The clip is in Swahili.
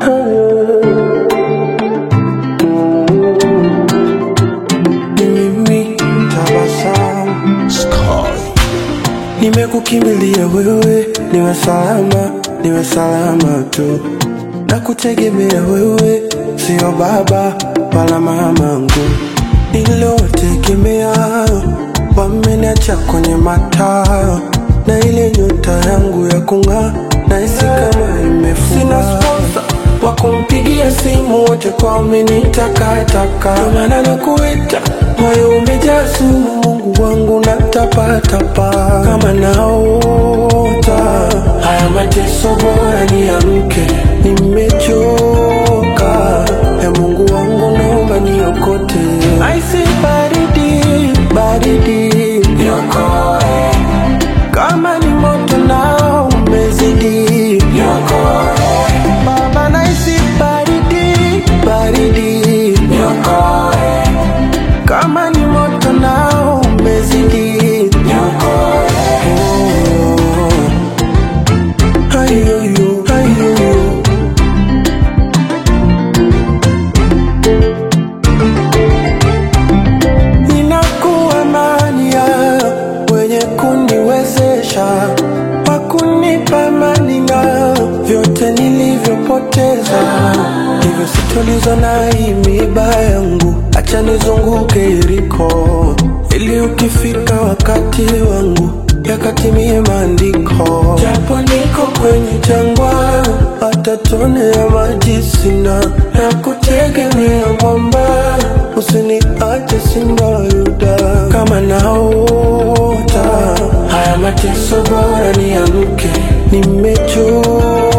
Ni mimi tabasamu Nimekukimbilia wewe, niwe salama, niwe salama tu. Na kutegemea wewe, sio baba wala mamangu. Niliotegemea wameniacha kwenye mataa, na ile nyota yangu ya kung'aa nahisi kama imefungwa. Sina sponsor wa kumpigia simu, wote kwa umenitakataka, ndio maana nakuita, moyo umejaa sumu, Mungu wangu natapatapa kama naota. Haya mateso bora niamke, nimechoka. E Mungu wangu naomba niokote, aisi baridi baridi, niokoe kama ni moto nao umezidi, niokoe Baba, naisi baridi baridi, niokoe kama ni moto nao umezidi, niokoe oh. Ayoyo, ayoyo. Ninakuwa mania wenye kuniwezesha wakunipa amani na vyote nilivyopoteza, hivyo sitolizwa na hii miiba yangu, acha nizunguke Yeriko ili ukifika wakati wangu yakatimie maandiko. Japo niko kwenye jangwa, hata tone ya maji sina, na kutegemea mwamba, usiniache simba wa Yuda. Kama naota haya mateso, bora niamke, nimechoka